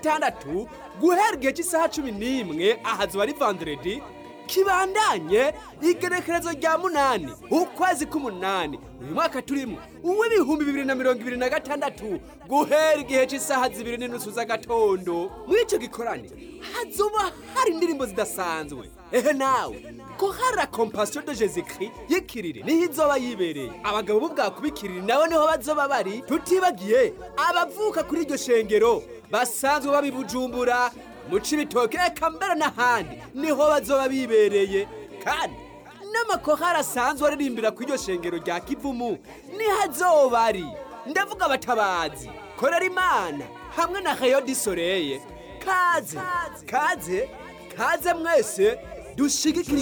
gatandatu guhera igihe cy'isaha cumi n'imwe ahazuba ari vandredi kibandanye igenekerezo rya munani ukwezi k'umunani uyu mwaka turimo uw'ibihumbi bibiri na mirongo ibiri na gatandatu guhera igihe cy'isaha zibiri n'inusu z'agatondo muri icyo gikorane hazoba hari indirimbo zidasanzwe ehe nawe ko hari la compassion de jésus christ y'ikiriri niho izoba yibereye abagabo b'ubwakubikiriri nabo niho bazoba bari tutibagiye abavuka kuri iryo shengero basanzwe babibujumbura mu cibitoke eka mbere n'ahandi niho bazoba bibereye kandi n'amakohari asanzwe aririmbira ku iryo shengero rya kivumu niho azoba ari ndavuga abatabazi korera imana hamwe na rayo disoreye kaze kaze kaze mwese dushigikire